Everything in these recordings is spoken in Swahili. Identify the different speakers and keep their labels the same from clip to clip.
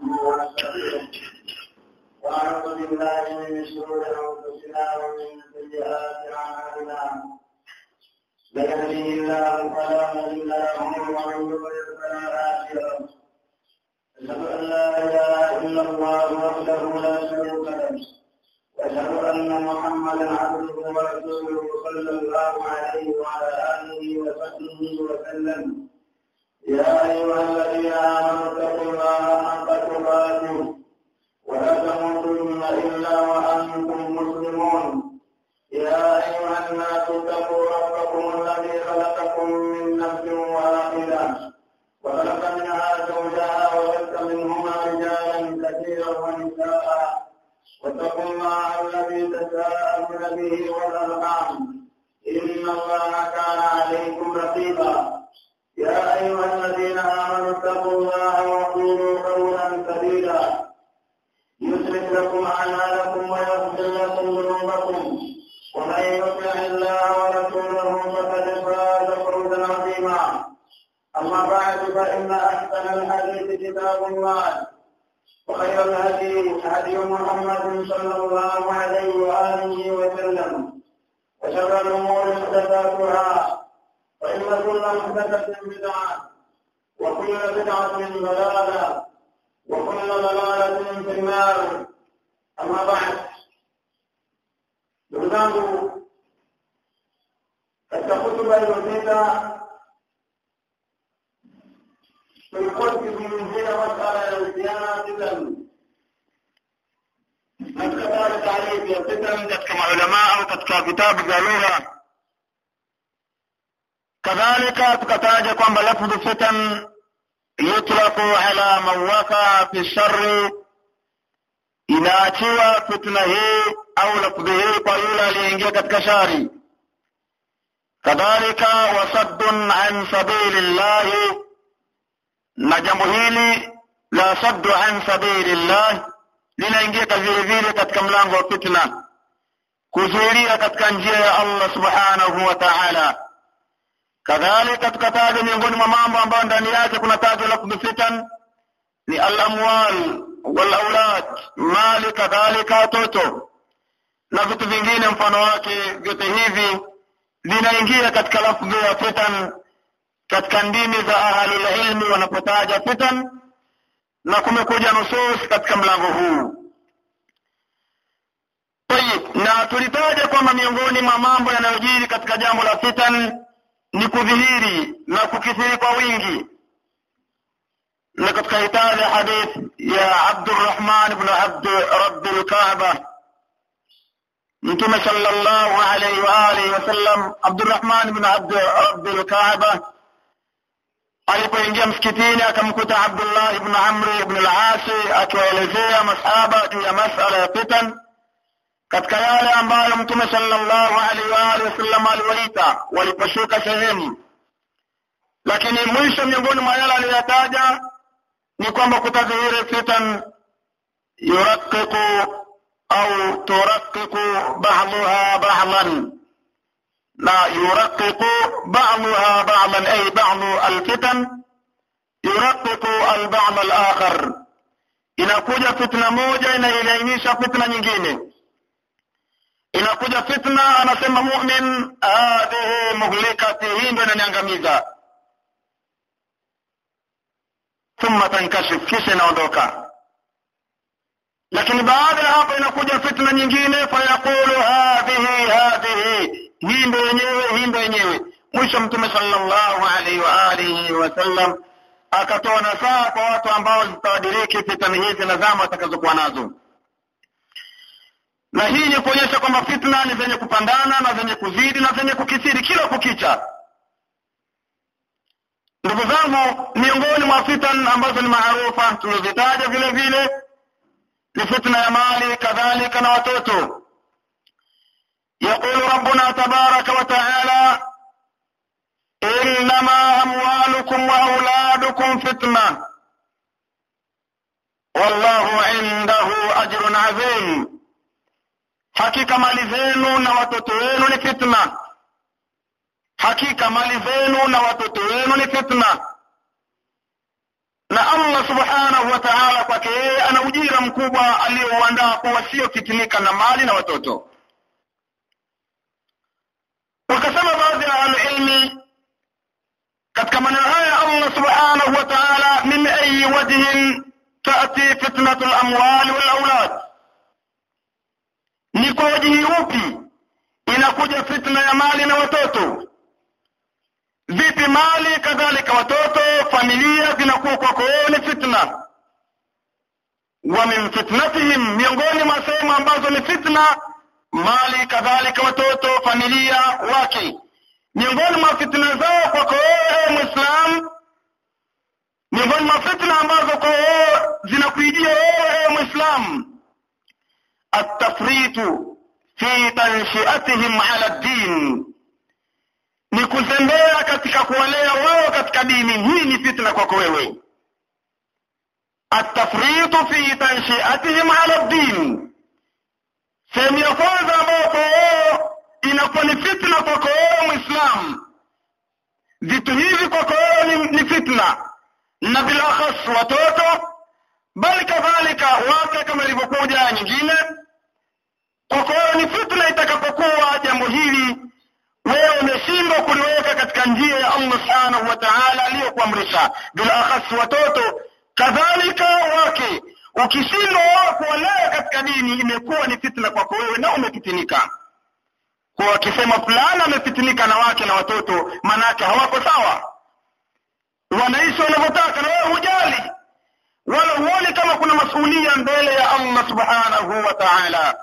Speaker 1: ونستغفره ونعوذ بالله من شرور انفسنا ومن سيئات اعمالنا من يهده الله فلا مضل له ومن يضلل فلا هادي له أشهد أن لا إله إلا الله وحده لا شريك له وأشهد أن محمدا عبده ورسوله صلى الله عليه وعلى آله وصحبه وسلم يا أيها الذين آمنوا اتقوا الله حق تقاته ولا تموتن إلا وأنتم مسلمون يا أيها الناس اتقوا ربكم الذي خلقكم من نفس واحدة وخلق منها زوجها وبث منهما رجالا كثيرا ونساء واتقوا الله الذي تساءلون به والأرحام إن الله كان عليكم رقيبا يا أيها الذين آمنوا اتقوا الله وقولوا قولا سديدا يصلح لكم أعمالكم ويغفر لكم ذنوبكم ومن يطع الله ورسوله فقد فاز فوزا عظيما أما بعد فإن أحسن الحديث كتاب الله وخير الهدي هدي محمد صلى الله عليه وآله وسلم وشر الأمور محدثاتها فإن كل محدثة بدعة وكل بدعة ضلالة وكل ضلالة في النار أما بعد ndugu zangu katika hutuba iliyopita tulikuwa tukizungumzia masala yanahusiana fitan na tukataja taarifu ya fitan katika maulamaa au katika vitabu vya lugha kadhalika tukataja kwamba lafdhu fitan yutlaqu ala man waqa fi sharri inaachiwa fitna hii au lafdhi hii kwa yule aliyeingia katika shari kadhalika wasaddun an sabili llahi na jambo hili la saddu an sabili llah linaingia vile vile katika mlango wa fitna kuzuilia katika njia ya allah subhanahu wa taala kadhalika tukataja miongoni mwa mambo ambayo ndani yake kuna tajwa lafdhu fitan ni alamwal walaulad mali kadhalika watoto na vitu vingine mfano wake vyote hivi vinaingia katika lafdhi ya fitan katika ndimi za ahlulilmi wanapotaja fitan na kumekuja nusus katika mlango huu tayib na tulitaja kwamba miongoni mwa mambo yanayojiri katika jambo la fitan ni kudhihiri na kukithiri kwa wingi na katika hitaja hadith ya abdurrahman ibn abd rabbi lkaaba mtume sallallahu alayhi wa alihi wasallam abdurrahman ibn abd rabbi lkaaba alipoingia msikitini akamkuta abdullah ibn amri ibn al-asi akiwaelezea masahaba juu ya masala ya fitan katika yale ambayo mtume sallallahu alaihi wa alihi wasallam aliwaita waliposhuka sehemu lakini mwisho miongoni mwa yale aliyoyataja ni kwamba kutadhihiri fitan yuraqiqu au turaqiqu ba'daha ba'dan na yuraqiqu ba'daha ba'dan ay ba'du alfitan yuraqiqu alba'd alakhar inakuja fitna moja inailainisha fitna nyingine inakuja fitna anasema mu'min hadhihi muhlikati hii ndio inaniangamiza thumma tankashif kisha inaondoka lakini baada ya hapo inakuja fitna nyingine fayaqulu hadhihi hadhihi hii ndio yenyewe hii ndio yenyewe mwisho mtume sallallahu alaihi wa alihi wasallam akatoa nasaha kwa watu ambao zitawadiriki fitani hizi na zama watakazokuwa nazo na hii ni kuonyesha kwamba fitna ni zenye kupandana na zenye kuzidi na zenye kukithiri kila kukicha ndugu zangu miongoni mwa fitan ambazo ni maarufa tulizitaja vile vile ni fitna ya mali kadhalika na watoto يقول ربنا تبارك وتعالى إنما أموالكم وأولادكم فتنة والله عنده أجر عظيم hakika mali zenu na watoto wenu ni fitna hakika mali zenu na watoto wenu ni fitna na allah subhanahu wa taala kwake
Speaker 2: ujira mkubwa aliyouandaa kwa wasiofitinika na mali na watoto wakasema baadhi ya ahlulilmi katika maneno haya allah subhanahu wa taala min ayi wajhin tati fitnatu lamwali walaulad ni kwa wajihi upi inakuja fitna ya mali na watoto vipi mali kadhalika watoto familia zinakuwa kwako wewe ni fitna wa min fitnatihim miongoni mwa sehemu ambazo ni fitna mali kadhalika watoto familia wake miongoni mwa fitna zao kwako wewe mwislam miongoni mwa fitna ambazo kwa wewe zinakuijia wewe mwislam atafritu fi tanshiatihim ala ddin ni kuzembea katika kuwalea wao katika dini hii ni fitna kwako wewe atafritu fi tanshiatihim ala ddin sehemu ya kwanza ambayo kwa wao inakuwa ni fitna kwako wewe mwislam vitu hivi kwako wewe ni, ni fitna na bilakhas watoto bali kadhalika wake kama ilivyokuja nyingine kwako wewe ni fitna itakapokuwa jambo hili wewe umeshindwa kuliweka katika njia ya allah subhanahu wa taala aliyokuamrisha bilakhas watoto kadhalika wake ukishindwa wao kuwalea katika dini imekuwa ni fitna kwako wewe na umefitinika kwa wakisema fulani amefitinika na wake na watoto manake hawako sawa wanaishi wanavyotaka na wewe hujali wala huoni kama kuna masuulia mbele ya allah subhanahu wa taala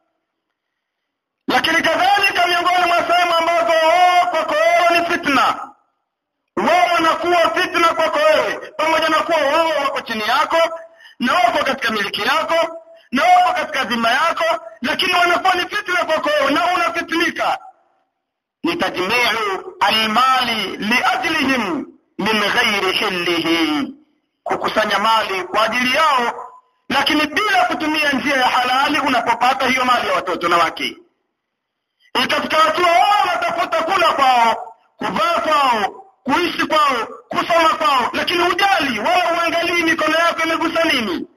Speaker 2: lakini kadhalika miongoni mwa sehemu ambazo wao kwako wewe ni fitna wao wanakuwa fitna kwako wewe pamoja na kuwa wao wako chini yako na wako katika miliki yako na wako katika dhima yako lakini wanakuwa ni fitna kwako wewe na unafitinika ni tajmiu almali liajlihim min ghairi hillihi kukusanya mali kwa ajili yao lakini bila kutumia njia ya halali unapopata hiyo mali ya watoto na wake ikafika hatua wao wanatafuta kula kwao kuvaa kwao kuishi kwao kusoma kwao lakini hujali wala uangalii mikono yako imegusa nini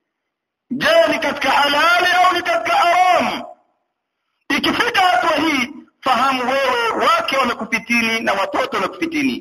Speaker 2: je ni katika halali au ni katika haramu ikifika hatua hii fahamu wewe wake wamekufitini na watoto wamekufitini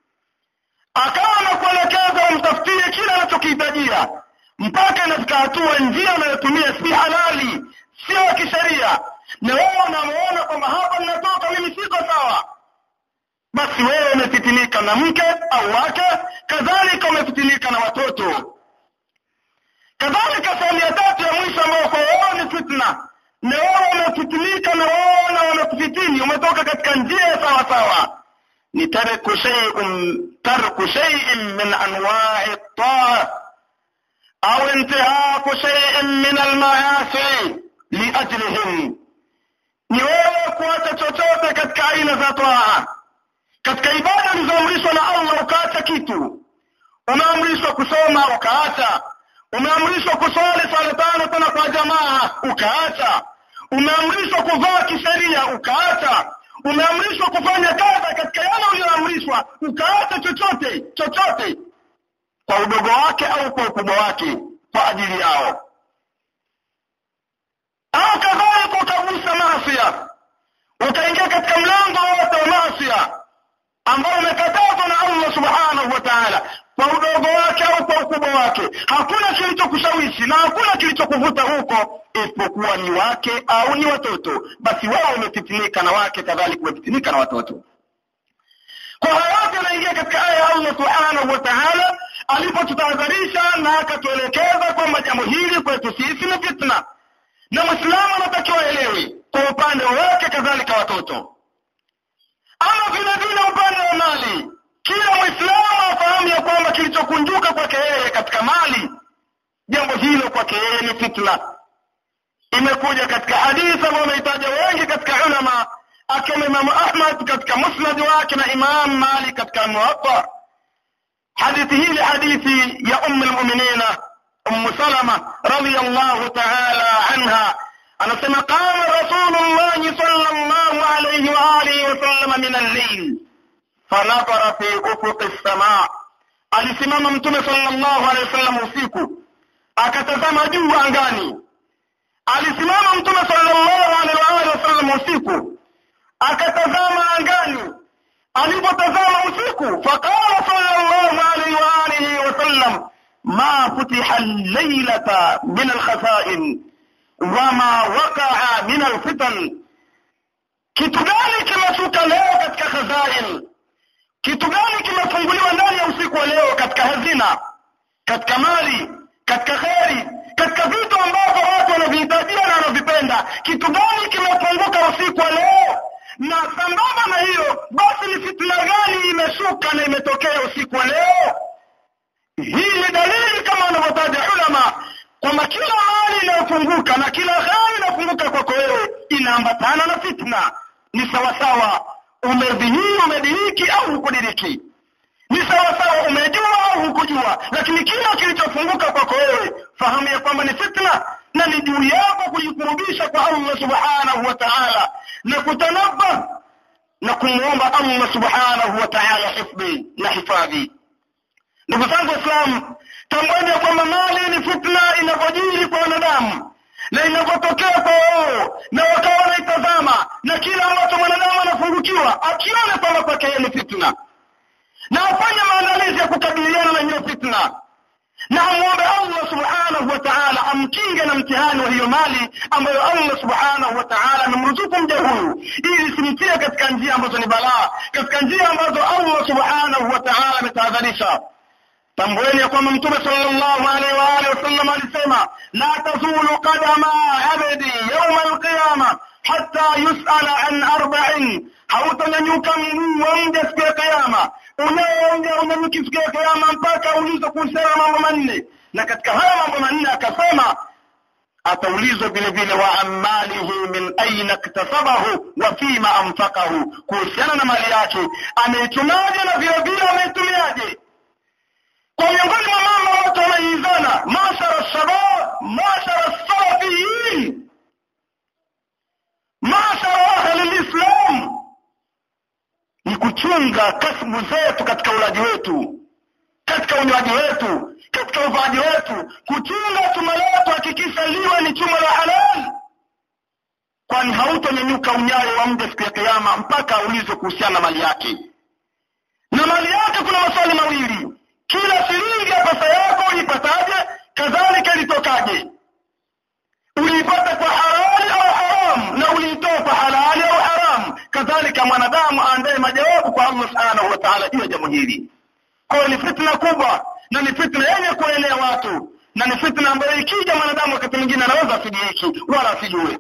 Speaker 2: akawa nakuelekeza umtafutie kile anachokihitajia mpaka inafika hatua njia anayotumia si halali sio ya kisheria na wewe unamuona kwamba hapa ninatoka mimi siko sawa basi wewe umefitinika na mke au wake kadhalika umefitinika na watoto kadhalika sehemu ya tatu ya mwisho ambayo kwa wao ni fitna na wewe umefitinika na wao na wamekufitini umetoka katika njia ya sawa sawa ni tarku shay'in tarku shay'in min anwa'i taa au intihaku shay'in min almaasi liajlihim ni wewe kuacha chochote katika aina za taa katika ibada ulizoamrishwa na Allah ukaacha kitu umeamrishwa kusoma ukaacha umeamrishwa kuswali swala tano tena kwa jamaa ukaacha umeamrishwa kuvaa kisheria ukaacha umeamrishwa kufanya kadha katika yale uliyoamrishwa ukaacha chochote chochote kwa udogo wake au kwa ukubwa wake kwa ajili yao au kadhalika ukagusa maasia ukaingia katika mlango wote wa maasia ambao umekatazwa na Allah subhanahu wa ta'ala kwa udogo wake au kwa ukubwa wake hakuna kilichokushawishi na hakuna kilichokuvuta huko isipokuwa ni wake au ni watoto basi wao umefitinika na wake kadhalika umefitinika na watoto kwa haya yote anaingia katika aya ya Allah subhanahu wa ta'ala alipotutahadharisha na akatuelekeza kwamba jambo hili kwetu sisi ni fitna na mwislamu anatakiwa aelewe kwa upande wake kadhalika watoto ama vile vile upande wa mali kila mwislamu afahamu ya kwamba kilichokunjuka kwake yeye katika mali jambo hilo kwake yeye ni fitna imekuja katika hadithi ambayo wamehitaja wengi katika ulama akiwemo imamu ahmad katika musnad wake na imam malik katika muwatta hadithi hii ni hadithi ya umu lmuminina umu salama radiallahu taala anha anasema qama rasulullahi sallallahu alayhi wa alihi wasallam min al-layl fanadhara fi ufuq as-samaa alisimama mtume sallallahu alayhi wasallam usiku akatazama juu angani alisimama mtume sallallahu alaihi wa alihi wasallam usiku akatazama angani alipotazama usiku faqala sallallahu alaihi wa alihi wasallam ma futiha al-laylata min al-khasa'in wama waqa'a min al-fitan kitu gani kimeshuka leo katika khazain kitu gani kimefunguliwa ndani ya usiku wa leo katika hazina katika mali katika kheri katika vitu ambavyo watu wanavihitajia na wanavipenda kitu gani kimepunguka usiku wa leo na sambamba na hiyo basi ni fitna gani imeshuka na imetokea usiku wa leo hii ni dalili kama wanavyotaja ulama kwamba kila mali inayofunguka na kila kheri inayofunguka kwako wewe inaambatana na fitna ni sawasawa umedhihiri umediriki au hukudiriki ni sawasawa umejua au hukujua lakini kila kilichofunguka kwako wewe fahamu ya kwamba ni fitna na ni juu yako kujikurubisha kwa allah subhanahu wa taala na kutanabba na kumwomba allah subhanahu wa taala hifdhi na hifadhi ndugu zangu waislamu tambueni ya kwamba mali ni fitna inavyojiri kwa wanadamu na inavyotokea kwa wao na wakawa wanaitazama na kila ambacho mwanadamu anafungukiwa akiona kwamba kwake yeye ni fitna na afanye maandalizi ya kukabiliana na hiyo fitna na amwombe allah subhanahu wa taala amkinge na mtihani wa hiyo mali ambayo allah subhanahu wa taala amemruzuku mja huyu ili simtie katika njia ambazo ni balaa katika njia ambazo allah subhanahu wa taala ametahadharisha tambueni ya kwamba mtume sallallahu alaihi wa alihi wasallam alisema la tazulu qadama abdi yauma alqiyama hatta yusala an arba'in hautanyanyuka mguu wa mja siku ya kiyama unaoonja unyanyuki siku ya kiyama mpaka ulizwe kuhusiana mambo manne na katika haya mambo manne akasema ataulizwa vile vile wa amalihi min aina iktasabahu wa fima anfaqahu kuhusiana na mali yake ameichumaje na vile vile ameitumiaje kwa miongoni mwa mambo watu wanaizana mashara shabab mashara salafiyin mashara ahli lislam ni kuchunga kasbu zetu katika ulaji wetu katika unywaji wetu katika uvaaji wetu kuchunga chuma letu hakikisha liwe ni chuma la halali kwani hautonyanyuka unyayo wa mja siku ya kiama mpaka aulizwe kuhusiana na mali yake na mali yake kuna maswali mawili kila shilingi ya pesa yako uipataje kadhalika ilitokaje uliipata kwa halali au haramu na uliitoa kwa halali au haramu kadhalika mwanadamu aandaye majawabu kwa allah subhanahu wa taala juu ya jambo hili kwayo ni fitna kubwa na ni fitna yenye kuenea watu na ni fitna ambayo ikija mwanadamu wakati mwingine anaweza asidiriki wala asijue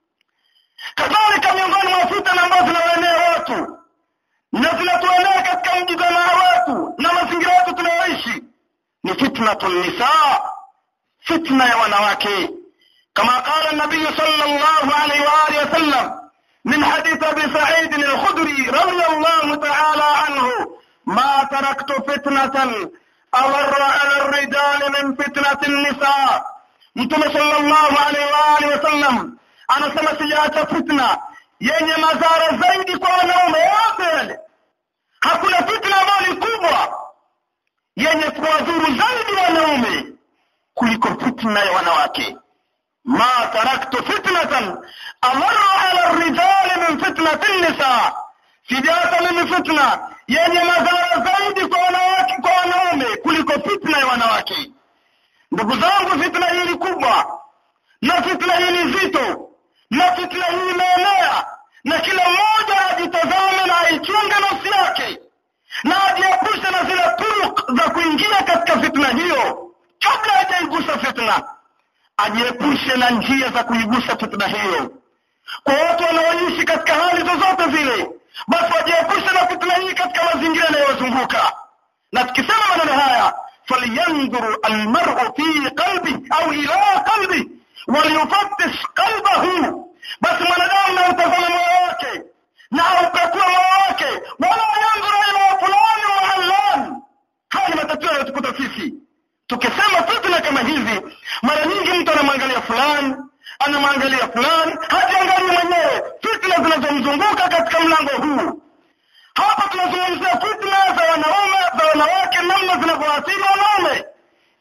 Speaker 2: kadhalika miongoni mwa fitna ambazo zinawaenea watu na zinatuenea katika mji jamaa wetu na mazingira yetu tunayoishi ni fitnatu nisaa fitna ya wanawake kama qala nabiyu sallallahu alaihi wa alihi wasallam من حديث ابي سعيد الخدري رضي الله تعالى عنه ما تركت فتنة أضر على الرجال من فتنة النساء mtume sallallahu alaihi wa alihi wasallam anasema sijaacha fitna yenye madhara zaidi kwa wanaume wote yale hakuna fitna ambayo ni kubwa yenye kuwadhuru zaidi wanaume kuliko fitna ya wanawake ma taraktu fitnatan amarra ala rijali min fitnati nisa sijaacha mimi fitna yenye madhara zaidi kwa wanawake kwa wanaume kuliko fitna ya wanawake ndugu zangu fitna hii ni kubwa na fitna hii ni nzito na fitna hii imeenea na kila mmoja ajitazame na aichunge nafsi yake na ajiepushe na zile turuk za kuingia katika fitna hiyo kabla hajaigusa fitna ajiepushe na njia za kuigusa fitna hiyo kwa watu wanaoishi katika hali zozote zile basi wajiepushe na fitna hii katika mazingira yanayozunguka na tukisema maneno haya falyanzuru almaru fi qalbi au ila qalbi waliyufatish qalbahu basi mwanadamu na utazama moyo wake na aupekue moyo wake wala yanzuru ila fulani wa allan haya ni matatizo yanayotukuta sisi tukisema fitna kama hizi mara nyingi mtu anamwangalia fulani anamwangalia fulani hajiangalii mwenyewe fitna zinazomzunguka katika mlango huu hapa tunazungumzia fitna za wanaume za wanawake namna zinavyoathiri wanaume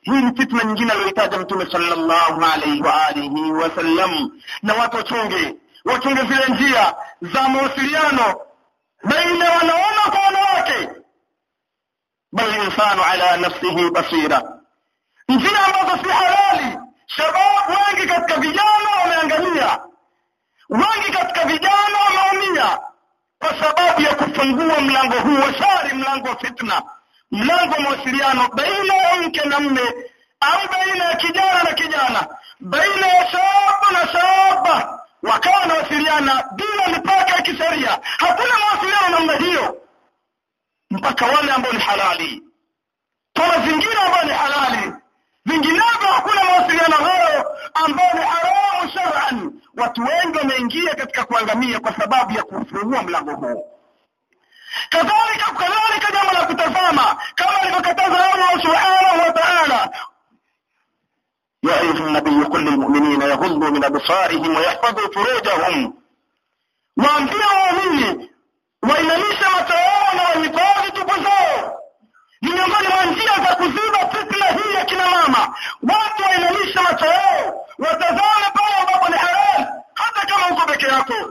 Speaker 2: hii ni fitna nyingine aliyoitaja mtume sallallahu alaihi wa alihi wasallam na watu wachunge wachunge zile njia za mawasiliano baina ya wanaume kwa wanawake bal insanu ala nafsihi basira njia ambazo si halali shababu wengi katika vijana wameangamia wengi katika vijana wameumia kwa sababu ya kufungua mlango huu wa shari mlango wa fitna mlango wa mawasiliano baina ya mke na mme au baina ya kijana na kijana baina ya shabu na shaba wakawa wanawasiliana bila mipaka ya kisheria hakuna mawasiliano namna hiyo mpaka wale ambao ni halali kwa mazingira ambayo ni halali vinginevyo hakuna mawasiliano hayo ambayo ni haramu shar'an watu wengi wameingia katika kuangamia kwa sababu ya kufungua mlango huu kadhalika kadhalika jambo la kutazama kama alivyokataza Allah subhanahu wa ta'ala يا أيها النبي قل للمؤمنين يغضوا من أبصارهم ويحفظوا فروجهم waambie waumini wainamishe macho yao na wahifadhi tupu zao ni miongoni mwa njia za kuziba fitna hii ya kina mama watu wainamishe macho yao watazame pale ambapo ni halali hata kama uko peke yako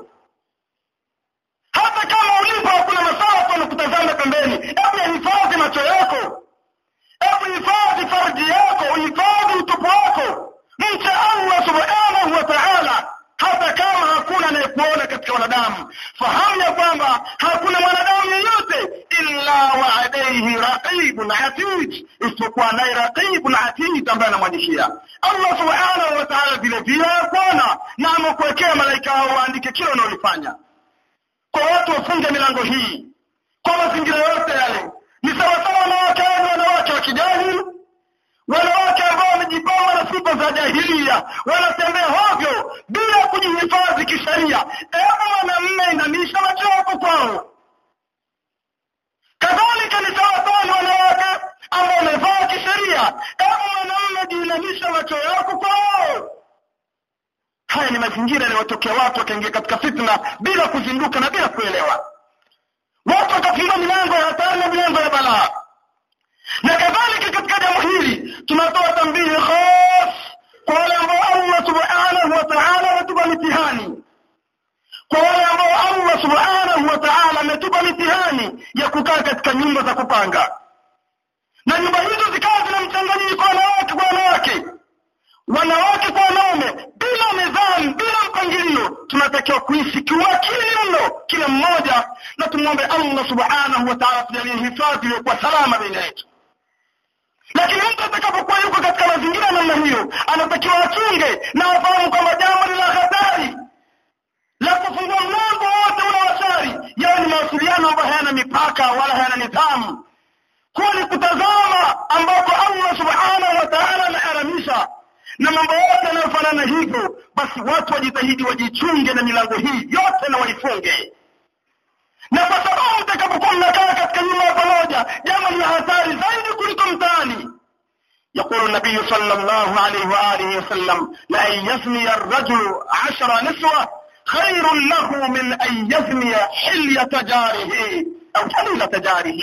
Speaker 2: hata kama ulipo hakuna masafa wanakutazama pembeni hebu yahifadhi macho yako hebu hifadhi farji yako uhifadhi utupu wako mche allah subhanahu wa taala hata kama hakuna anayekuona katika wanadamu fahamu ya kwamba hakuna mwanadamu yeyote illa wa alaihi raqibun atid isipokuwa naye raqibun atid ambaye anamwandikia allah subhanahu wa taala vile vile akuona na amekuwekea malaika hao waandike kila unaolifanya kwa watu wafunge milango hii kwa mazingira yote yale ni sawasawa wanawake wale wanawake wa kijahili wanawake ambao wamejipamba na sifa za jahilia wanatembea hovyo bila kujihifadhi kisheria hebu mwanamme inamisha macho yako kwao kadhalika ni sawasawa na wanawake ambao wamevaa kisheria hebu mwanamme jiinamisha macho yako kwao haya ni mazingira yanayotokea watu wakaingia katika fitna bila kuzinduka na bila kuelewa watu wakafungua milango ya hatari na milango ya balaa na kadhalika katika jambo hili tunatoa tambihi khas kwa wale ambao allah subhanahu wa taala ametupa mitihani kwa wale ambao allah subhanahu wa taala ametupa mitihani ya kukaa katika nyumba za kupanga na nyumba hizo zikawa zina mchanganyiko wanawake kwa wanawake wanawake kwa wanaume bila nidhamu bila mpangilio tunatakiwa kuishi kiuakili mno kila mmoja na tumwombe allah subhanahu wa taala tujalie hifadhi iliyokuwa salama baina yetu lakini mtu atakapokuwa yuko katika mazingira namna hiyo anatakiwa achunge na afahamu kwamba jambo ni la hatari la kufungua mlango wote ule wa shari yawe ni mawasiliano ambayo hayana mipaka wala hayana nidhamu kuwa ni kutazama ambako allah subhanahu wa taala ameharamisha na mambo yote yanayofanana hivyo basi watu wajitahidi wajichunge na milango hii yote na waifunge na kwa sababu mtakapokuwa mnakaa katika nyumba ya pamoja jambo ni hatari zaidi kuliko mtaani يقول النبي صلى الله عليه وآله وسلم لأن يزني الرجل عشر نسوة خير له من أن يزني حلية جاره أو حليلة جاره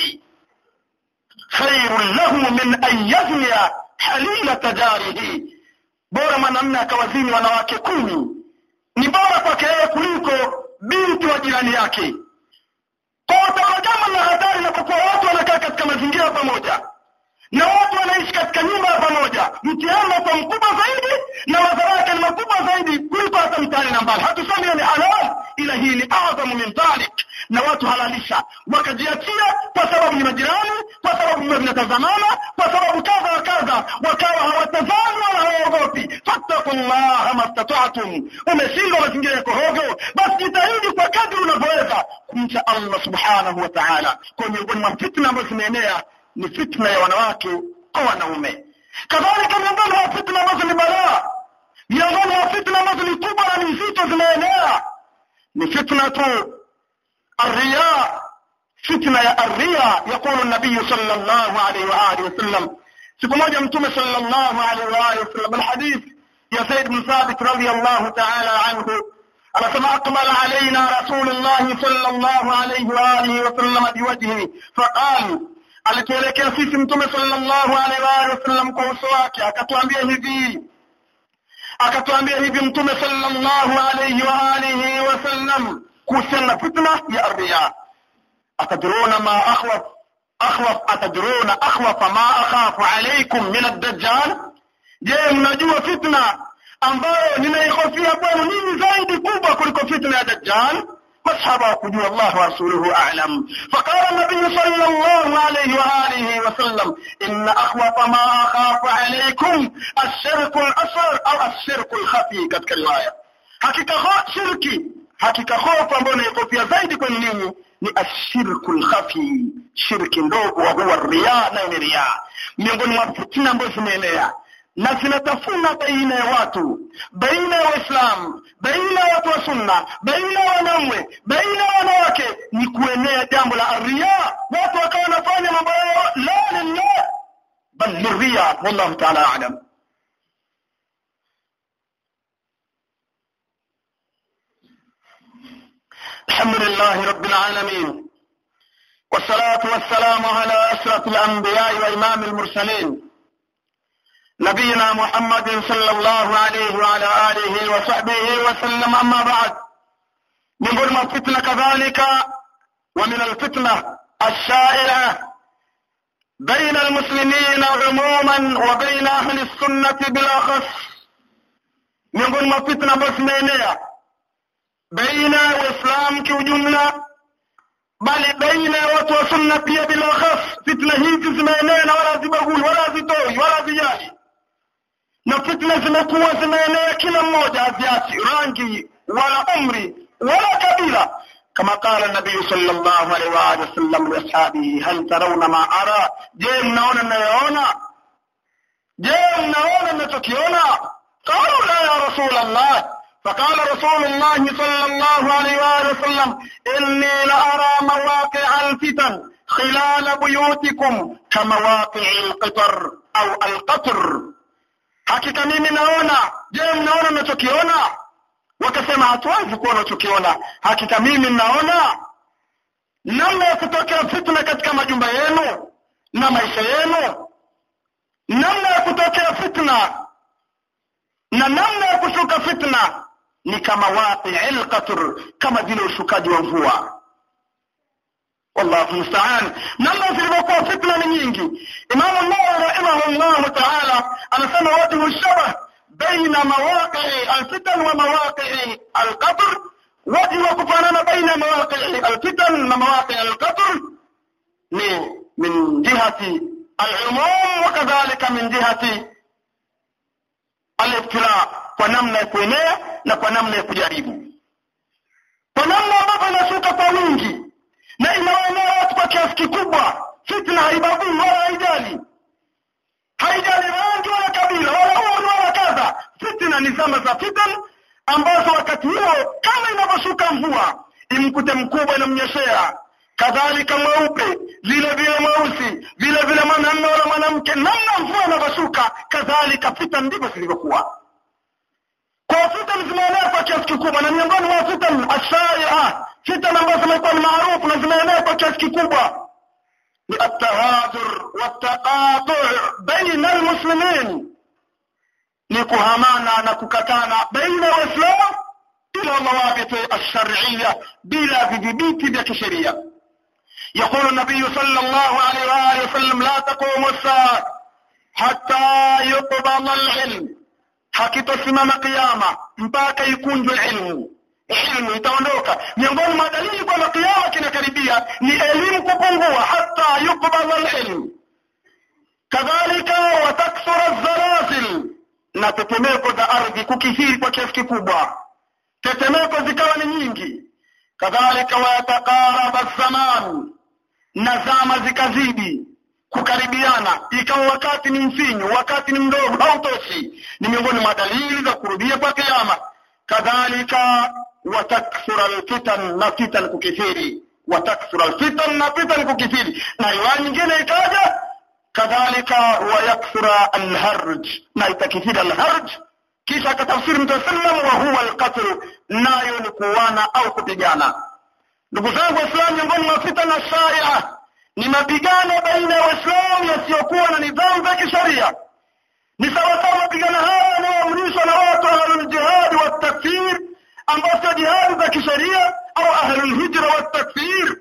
Speaker 2: خير له من أن يزني حليلة جاره bora mwanamme akawazini wanawake kumi ni bora kwake yeye kuliko binti wa jirani yake kwa utaona jambo la hatari inapokuwa watu wanakaa katika mazingira pamoja na watu wanaishi katika nyumba ya pamoja mtihani unakuwa mkubwa zaidi na madhara yake ni makubwa zaidi kuliko hata mtihani na mbali hatusemi hiyo ni halal ila hii ni adhamu min dhalik na watu halalisha wakajiachia kwa sababu ni majirani kwa sababu vio vinatazamana kwa sababu kadha wa kadha wakawa hawatazami wala hawaogopi fattakullaha mastatatum umeshindwa mazingira yako hovyo basi jitahidi kwa kadri unavyoweza kumcha allah subhanahu wa taala kwa miongoni mwa fitna ambazo zimeenea ni fitna ya wanawake kwa wanaume kadhalika miongoni mwa fitna ambazo ni balaa miongoni mwa fitna ambazo ni kubwa na ni nzito zimeenea ni fitna tu الرياء فتنة يا الرياء يقول النبي صلى الله عليه وآله وسلم siku moja mtume sallallahu alaihi wa alihi wasallam alhadith ya Said bin Thabit radiyallahu ta'ala anhu anasema aqbala alaina rasulullah sallallahu alaihi wa alihi wasallam biwajhihi faqal alituelekea sisi mtume sallallahu alaihi wa alihi wasallam kwa uso wake akatuambia hivi akatuambia hivi mtume sallallahu alaihi wa alihi wasallam kuhusiana na fitna ya riya atadruna ma akhwaf akhwaf atadruna akhwafa ma akhafu alaikum min ad-dajjal je mnajua fitna ambayo ninaihofia kwenu nini zaidi kubwa kuliko fitna ya dajjal masahaba wakujua Allah wa rasuluhu a'lam faqala an-nabiy sallallahu alayhi wa alihi wa sallam inna akhwafa ma akhafu alaykum ash-shirku al-asghar au ash-shirku al-khafi katika riwaya hakika shirki hakika hofu ambayo naikofia zaidi kwenu ninyi ni ashirku lkhafi shirki ndogo wa huwa riya nayo ni riya miongoni mwa fitina ambazo zimeenea na zinatafuna baina ya watu baina ya waislamu baina ya watu wa sunna baina ya wanaume baina ya wanawake ni kuenea jambo la riya watu wakawa wanafanya mambo yao la lillah bal liriya wallahu taala alam الحمد لله رب العالمين والصلاة والسلام على أشرف الأنبياء وإمام المرسلين نبينا محمد صلى الله عليه وعلى آله وصحبه وسلم أما بعد من ظلم الفتنة كذلك ومن الفتنة الشائعة بين المسلمين عموما وبين أهل السنة بالأخص من ظلم الفتنة بسمينية baina ya waislamu kiujumla bali baina ya watu wa sunna pia bila khas fitna hizi zimeenea na wala hazibagui wala hazitoi wala hazijali na fitna zimekuwa zimeenea kila mmoja haziachi rangi wala umri wala kabila kama qala nabiyu sallallahu alaihi wa alihi wasallam liashabihi hal tarawna ma ara je mnaona ninayoona je mnaona ninachokiona qalu la ya rasul allah فقال رسول الله صلى الله عليه وآله وسلم إني لأرى مواقع الفتن خلال بيوتكم كمواقع القطر أو القطر hakika mimi naona je mnaona mnachokiona wakasema hatuwezi kuwa nachokiona hakika mimi naona namna ya kutokea fitna katika majumba yenu na maisha yenu namna ya kutokea fitna na namna ya kushuka fitna ni kama waqi'il qatr kama vile ushukaji wa mvua wallahu musta'an namna zilivyokuwa fitna ni nyingi imamu nawawi rahimahullahu ta'ala anasema wajhu shabah baina mawaqi'i alfitan wa mawaqi'i alqatr wajhu wa kufanana baina mawaqi'i alfitan na mawaqi'i alqatr ni min jihati al'umum wa kadhalika min jihati al-ibtila kwa namna ya kuenea na kwa namna ya kujaribu kwa namna ambavyo inashuka kwa wingi na inawaenea watu kwa kiasi kikubwa fitna haibagui wala haijali haijali rangi wala kabila wala umri wala kadha fitna ni zama za fitan ambazo wakati huo kama inavyoshuka mvua imkute mkubwa inamnyeshea kadhalika mweupe vile vile mweusi vile vile mwanamme wala mwanamke namna mvua inavyoshuka kadhalika fitan ndivyo zilivyokuwa kwa fitan zimeenea kwa kiasi kikubwa na miongoni mwa fitan ashaia fitan ambazo zimekuwa ni maarufu na zimeenea kwa kiasi kikubwa ni atahadhur wataqatu baina almuslimin ni kuhamana na kukatana baina ya waislamu bila mawabiti alshar'iyya bila vidhibiti vya kisheria يقول النبي صلى الله عليه وآله وسلم لا تقوم الساعة حتى يقبض العلم hakitosimama kiama mpaka ikunjwe ilmu ilmu itaondoka miongoni mwa dalili kwamba kiama kinakaribia ni elimu kupungua hata yukbadha alilm kadhalika watakthura zalazil na tetemeko za ardhi kukithiri kwa kiasi kikubwa tetemeko zikawa ni nyingi kadhalika wayatakaraba zaman na zama zikazidi kukaribiana ikawa wakati ni mfinyu wakati ni mdogo hautoshi ni miongoni mwa dalili za kurudia kwa kiama kadhalika watakthura alfitan na fitan kukithiri watakthura alfitan na fitan kukithiri na riwaya nyingine ikaja kadhalika wayakthura alharj na itakithiri alharj kisha akatafsiri mtume sallam wa huwa alqatl nayo ni kuuana au kupigana ndugu zangu waislamu miongoni mwa fitana shaia ni mapigano baina ya waislamu yasiyokuwa na nidhamu za kisheria ni sawasawa mapigano haya yanayoamrishwa na watu ahluljihadi watakfir ambao sio jihadi za kisheria au ahlulhijra watakfir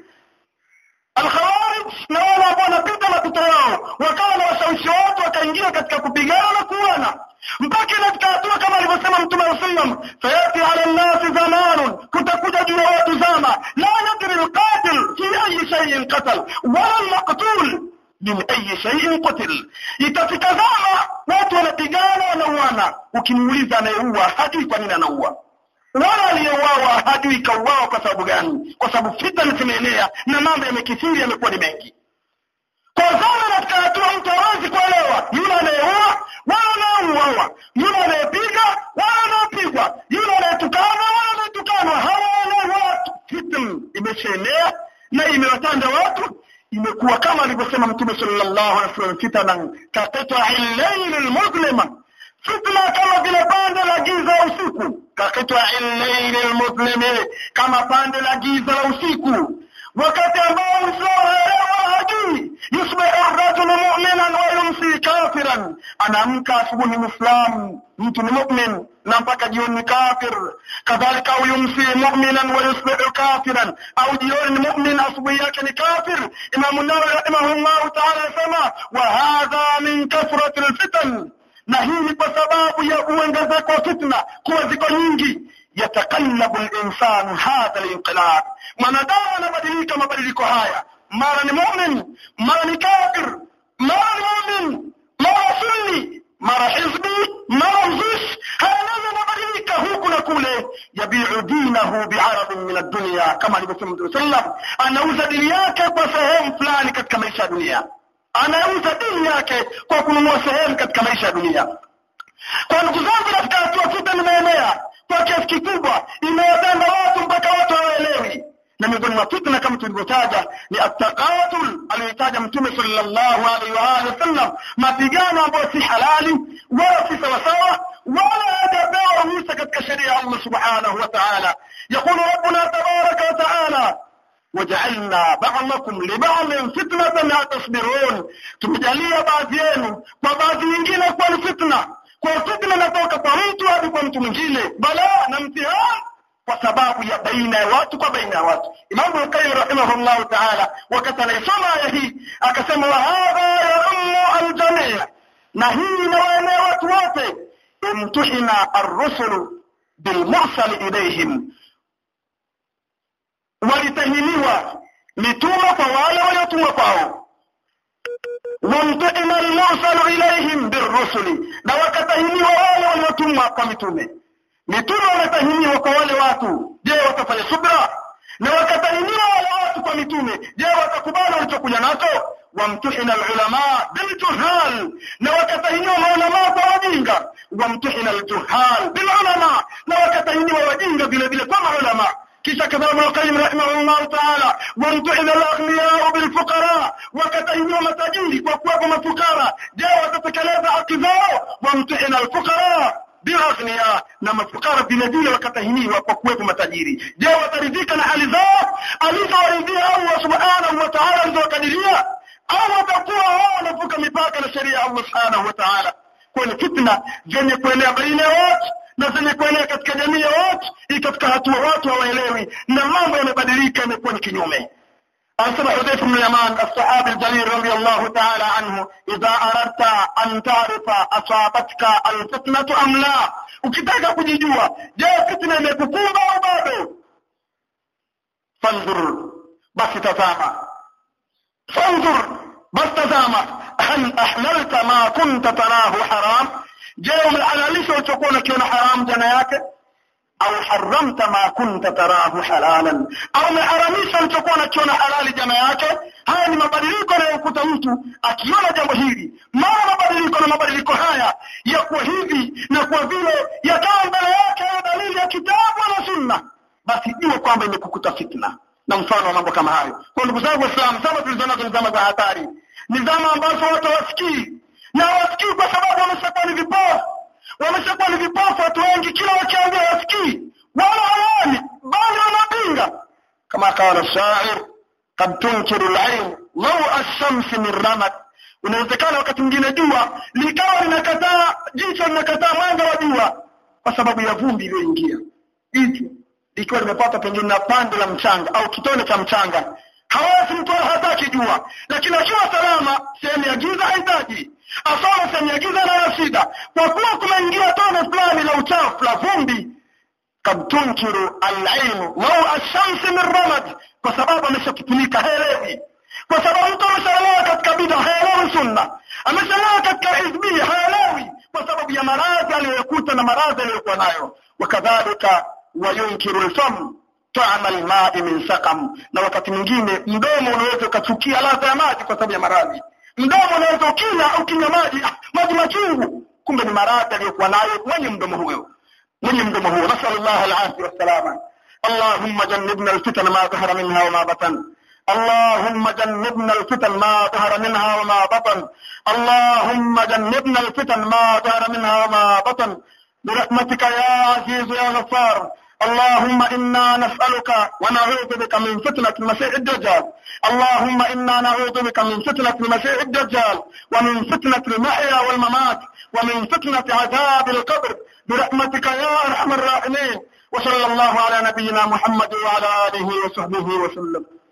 Speaker 2: alkhawarij na wale ambao wanapita mapito yao wakawa na washawishi watu wakaingia katika kupigana na kuana mpaka katika hatua kama alivyosema mtume wa sallam sayati ala nnasi zamanun kutakuja juu ya watu zama la yadri lqatil fi ayi shaiin qatal wala lmaqtul min ayi shaiin qutil itafika zama watu wanapigana wanauana ukimuuliza anayeua hajui kwa nini anaua wala aliyeuawa hajui kauawa kwa sababu gani kwa sababu fitna zimeenea na mambo yamekithiri yamekuwa ni mengi kwa zama katika hatua mtu hawezi kuelewa yule anayeua wala anayeuawa yule anayepiga wala anayepigwa yule anayetukana wala anayetukanwa hawaelewi watu fitna imeshaenea na imewatanda watu imekuwa kama alivyosema mtume sallallahu alaihi wasallam fitanan kaqitai llaili lmuslima fitna kama vile pande la giza usiku kaqitai llaili lmuslimi kama pande la giza la usiku wakati ambao mwislamu haelewa hajui yusbihu rajulu muminan wa yumsi kafiran anaamka asubuhi mwislamu mtu ni mumin na mpaka jioni ni kafir kadhalika au yumsi muminan wa yusbihu kafiran au jioni ni mumin asubuhi yake ni kafir imamu nawawi rahimahullahu taala anasema wa hadha min kathrati lfitan na hii ni kwa sababu ya uongezeko wa fitna kuwa ziko nyingi yatakallabu linsanu hadha linqilab mwanadamu anabadilika mabadiliko haya mara ni mumin mara ni kafir mara ni mumin mara sunni mara hizbi mara mzushi hayanaza anabadilika huku na kule yabiu dinahu biaradin min addunia kama alivyosema mtume sallam anauza dini yake kwa sehemu fulani katika maisha ya dunia anauza dini yake kwa kununua sehemu katika maisha ya dunia kwa ndugu zangu katika hatua fita nimeenea kwa kiasi kikubwa imewatenda watu mpaka watu hawaelewi na miongoni mwa fitna kama tulivyotaja ni attaqatul aliyoitaja mtume sallallahu alaihi wa alihi wasallam mapigano ambayo si halali wala si sawasawa wala hajapewa ruhusa katika sheria ya Allah subhanahu wa ta'ala يقول ربنا تبارك وتعالى وجعلنا بعضكم لبعض فتنة أتصبرون tumejalia baadhi yenu kwa baadhi nyingine kuwa ni fitna kwa fitna inatoka kwa mtu hadi kwa mtu mwingine balaa na mtihani kwa sababu ya baina ya watu kwa baina ya watu imamu lqayim rahimahullahu taala wakati anaisoma aya hii akasema wa hadha yaumu aljamia na hii inawaenea watu wote imtuhina arrusulu bilmursali ilaihim walitahiniwa mitume kwa wale waliotumwa kwao wamtuhina almursalu ilaihim birrusuli na wakatahiniwa wale waliotumwa kwa mitume mitume wametahiniwa kwa wale watu je watafanya subra na wakatahiniwa wale watu kwa mitume je watakubali walichokuja nacho wamtuhina alulama biljuhal na wakatahiniwa maulamaa kwa wajinga wamtuhina aljuhal bilulama na wakatahiniwa wajinga vile vile kwa maulama kisha kadhalika Ibn Qayyim rahimahullah ta'ala wamtuhina al-aghniyau bilfuqara wakatahiniwa matajiri kwa kuwepo mafukara je watatekeleza haki zao wamtuhina alfuqara biaghnia na mafukara vile vile wakatahiniwa kwa kuwepo matajiri je wataridhika na hali zao alizowaridhia Allah subhanahu wa ta'ala alizowakadiria au watakuwa wao wanavuka mipaka na sheria ya Allah subhanahu wa ta'ala kwa ni fitna zenye kuenea baina ya watu na zenye kuenea katika jamii ya watu ikafika hatua watu hawaelewi na mambo yamebadilika yamekuwa ni kinyume أنسب حذيفة بن اليمان الصحابي الجليل رضي الله تعالى عنه إذا أردت أن تعرف أصابتك الفتنة أم لا ukitaka kujijua je fitna imekukumba au bado fanzur basi tazama fanzur basi tazama hal ahlalta ma kunta tarahu haram je umehalalisha ulichokuwa unakiona haram jana yake au haramta ma kunta tarahu halalan au umeharamisha ulichokuwa unakiona halali jana yake haya ni mabadiliko yanayokuta mtu akiona jambo hili mara mabadiliko na mabadiliko haya ya kuwa hivi na kwa vile yakawa mbele yake ya dalili ya kitabu na sunna basi jua kwamba imekukuta fitna na mfano wa mambo kama hayo kwa ndugu zangu waislamu zama tulizonazo ni zama za hatari ni zama ambazo watu hawasikii na hawasikii kwa sababu wameshakuwa ni vipofu wameshakuwa ni vipofu watu wengi kila wakiambia wasikii wala hawaoni bali wanapinga kama qala shair قد تنكر العين lau ashamsi min ramat unawezekana wakati mwingine jua likawa linakataa jicho linakataa mwanga wa jua kwa sababu ya vumbi iliyoingia jicho likiwa limepata pengine na pande la mchanga au kitone cha mchanga hawezi mtu hataki jua lakini akiwa salama sehemu ya giza hahitaji asoma sehemu ya giza nayo shida kwa kuwa kumeingia tone fulani la uchafu la vumbi kad tunkiru alainu lau ashamsi min ramad kwa sababu ameshakifunika haelewi kwa sababu mtu ameshalewa katika bida haelewi sunna ameshalewa katika hizbia haelewi kwa sababu ya maradhi aliyokuta na maradhi aliyokuwa nayo wakadhalika wayunkiru lfam taama lmai min sakam na wakati mwingine mdomo unaweza ukachukia ladha ya maji kwa sababu ya maradhi mdomo unaweza ukila ukinywa maji ah, maji machungu kumbe ni maradhi aliyokuwa nayo mwenye mdomo huyo mwenye mdomo huo nasal llah alafia wassalama allahumma jannibna alfitan ma dhahara minha wama batan اللهم جنبنا الفتن ما ظهر منها وما بطن اللهم جنبنا الفتن ما ظهر منها وما بطن برحمتك يا عزيز يا غفار اللهم إنا نسألك ونعوذ بك من فتنة المسيح الدجال اللهم إنا نعوذ بك من فتنة المسيح الدجال ومن فتنة المحيا والممات ومن فتنة عذاب القبر برحمتك يا أرحم الراحمين وصلى الله على نبينا محمد وعلى آله وصحبه وسلم